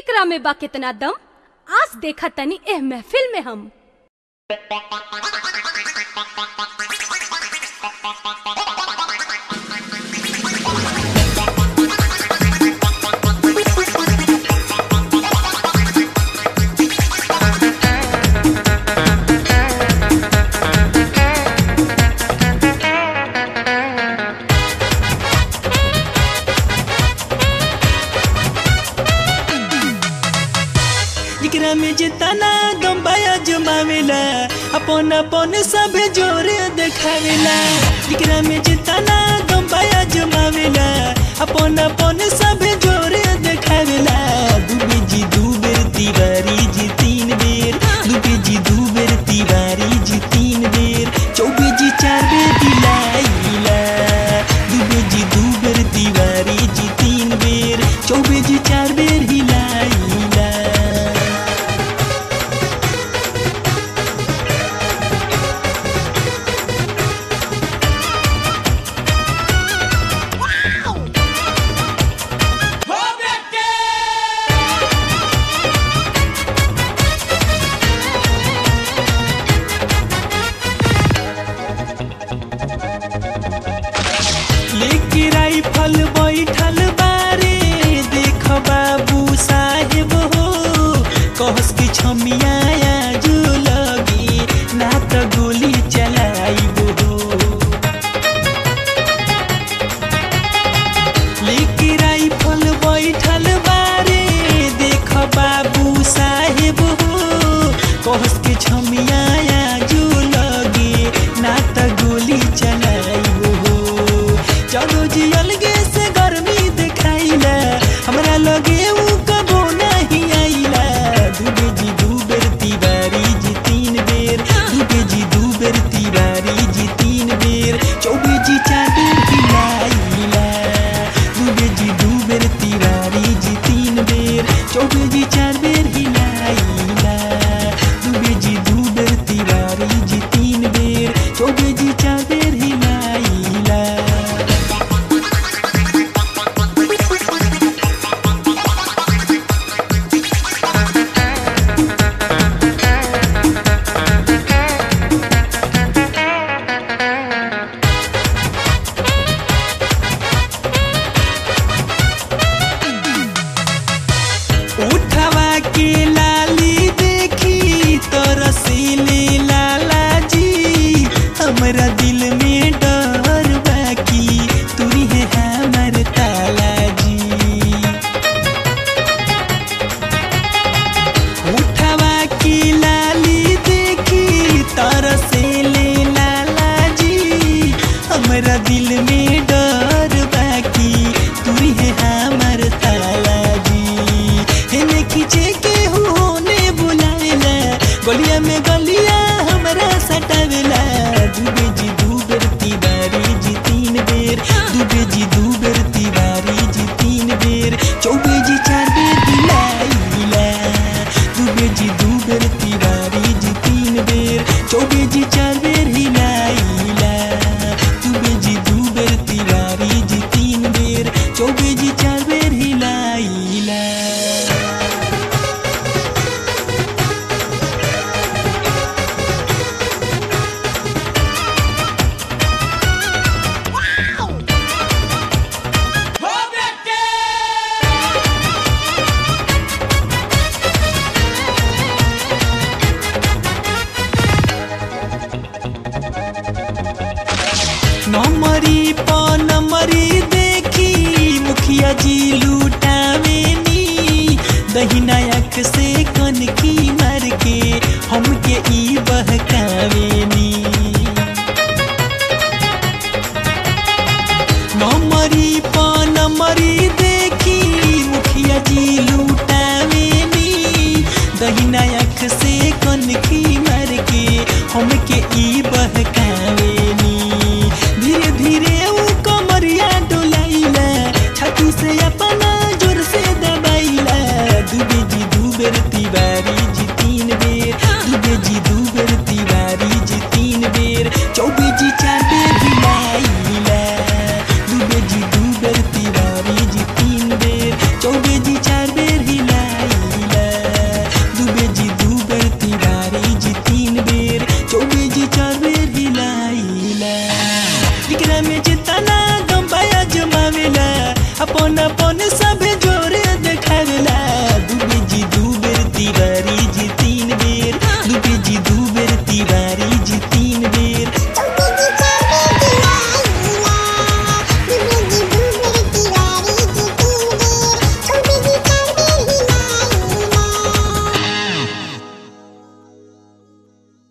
एकरा में बा कितना दम आज देखा तनी एह महफिल में हम एकरा में जितना दम बाया जमावेला अपन अपन सब जोरे देखावेला एकरा में जितना दम बाया जमावेला अपन अपन सब जोरे देखावेला दुबे जी दू बेर तिवारी जी तीन बेर दुबे जी दू बेर तिवारी जी तीन बेर चौबे जी चार बेर दिलाइला दुबे जी दू बेर तिवारी जी तीन बेर चौबे जी चार बेर हिलाइला लेके राइफल बैठल बारे देख बाबू साहेब हो कहस की छमिया जो लगी ना त गोली चलाइब हो लेके राइफल बैठल बारे देख बाबू साहेब हो कहस के छमिया जो लगे ना त गोली चलाइब हो चलो जी अलगे से गर्मी दिखाइला हमरा लगे ऊ कबो नहीं आइला दुबे जी दू बेर तिवारी जी तीन बेर दुबे जी दू बेर तिवारी जी तीन बेर चौबे जी चार बेर हिलाइला दुबे जी दू बेर तिवारी जी तीन बेर चौबे जी चार बेर हिलाइला दुबे जी दू बेर तिवारी जी तीन बेर चौबे जी चार बेर हिलाइला उठवा के लाली देखी तो रसीली लाला जी हमरा दिल में डर बाकी तुरी है हमर ताला जी उठवा की लाली देखी तरसेले लाला जी हमरा दिल में डर बाकी तुरी है हमर ताला जी हेने खींचे के होने बुलाएला गलिया में गलिया हमरा सटावेला दुबे जी दू बेर तिवारी जी तीन बेर दुबे जी दू बेर तिवारी जी तीन बेर चौबे जी चार बेर दिलाइला दुबे जी दू बेर तिवारी जी तीन बेर चौबे जी चार बेर हिलाइला दुबे जी दू बेर तिवारी जी तीन बेर चौबे जी चार बेर हिलाइला नमरी प नमरी देखी मुखिया जी लूटावेनी दहिना आँख से कनकी मार के हमके ई बहकावेनी नमरी प नमरी देखी मुखिया जी लूटावेनी दहिना आँख से कनकी मार के हमके ई बहकावेनी धीरे धीरे ऊ कमरिया डोलाइला छाती से अपना जोर से दबाइला दुबे जी दू बेर तिवारी जी तीन बेर दुबे जी दू बेर तिवारी जी तीन बेर चौबे जी चार बेर हिलाइला दुबे जी दू बेर तिवारी जी तीन बेर चौबे जी चार बेर हिलाई में जितना गम बाया जमावेला अपन अपन